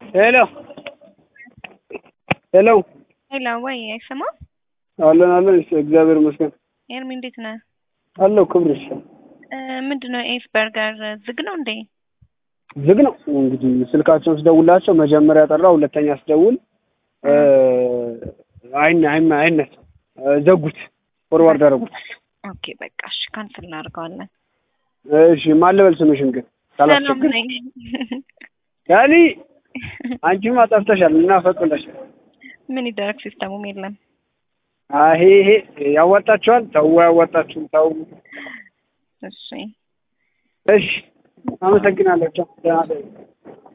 ሄሎ ሄሎ ሄሎ፣ ወይ አይሰማም? አለን አለን። እሺ እግዚአብሔር ይመስገን ኤርሚ እንዴት ነህ? አለው። ክብርሽ ምንድን ነው ኤስ በርገር ዝግ ነው እንዴ? ዝግ ነው እንግዲህ። ስልካቸውን ስደውላቸው መጀመሪያ ጠራ፣ ሁለተኛ ስደውል አይን አይን አይነት ዘጉት፣ ፎርዋርድ አደረጉት። ኦኬ በቃ እሺ፣ ካንስል እናደርገዋለን። እሺ ማን ልበል ስምሽን ግን ሰላም ካላስቸግር ነኝ። ያሊ አንቺማ ጠፍተሻል እና ፈቅለሻል። ምን ይደረግ ሲስተሙም የለም። አሄ ይሄ ያዋጣችኋል። ተው ያዋጣችሁ ተው። እሺ እሺ አመሰግናለሁ። ቻው። ደህና ደሩ።